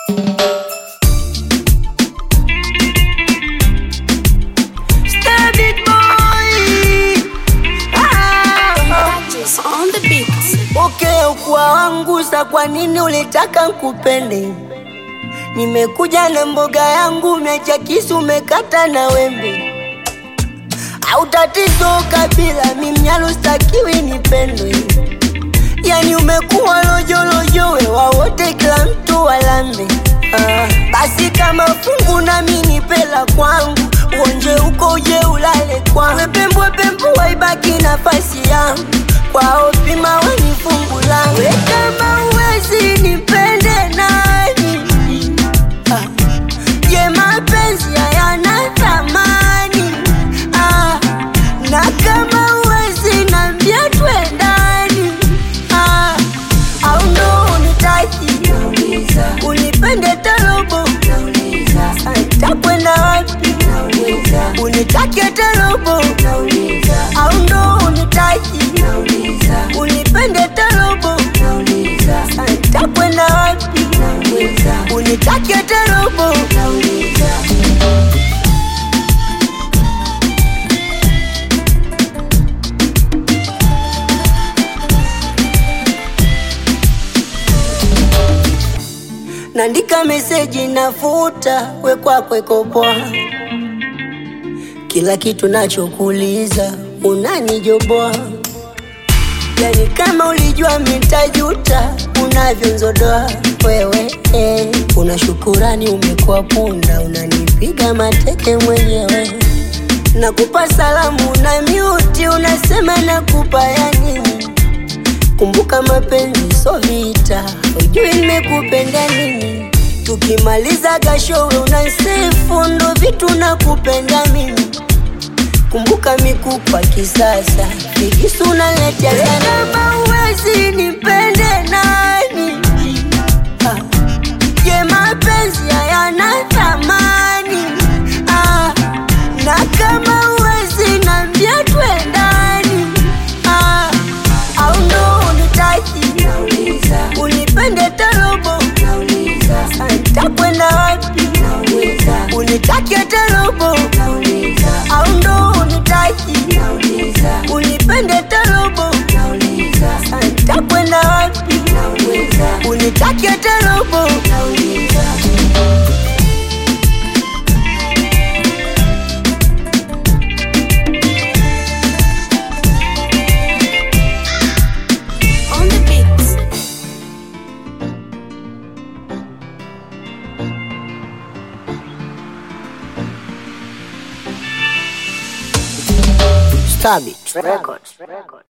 Stabit boy. Ah. on the beat. Okay, ukua wangu sa, kwa nini ulitaka nkupende? Nimekuja na mboga yangu, umeacha kisu, umekata na wembe. Au tatizo kabila, mi mnyalo stakiwi nipendwe. Yani umekuwa lojolojo, wewa wote, kila mtu walambe. Ah, basi kama fungu nami nipela kwangu, uonje uko uje ulale kwangu, pembwe pembu waibaki nafasi yangu kwao, pima weni fungu langu. We kama uwezi nipende nani? Ah, je, mapenzi hayana thamani? Ah, na kama uwezi nambia twendani? Ah, au ndo unitaki unipende tarobo takwenda wapi unitake tarobo au ndo unitaki unipende tarobo takwenda wapi unitake tarobo Nandika meseji nafuta, we kwako iko poa. Kila kitu nachokuuliza unanijoboa, yani kama ulijua mitajuta unavyonzodoa wewe eh. Una shukurani umekuwa punda, unanipiga mateke mwenyewe. Nakupa salamu na miuti, unasema nakupa ya nini? Kumbuka mapenzi so vita, ujui nimekupenda nini. Tukimaliza gashowe unasifu, ndo vitu nakupenda mimi. Kumbuka mikupa kisasa, vikisu unaletea sana. Kama uwezi nipende nani? Ah, Je, mapenzi hayana thamani? Ah, na kama uwezi nambia twendani? Ah, au ndo unitaki unipende tarobo takwenda wapi unitake tarobo au ndo unitaki unipende tarobo takwenda wapi unitake tarobo On the beat. Stabit Records.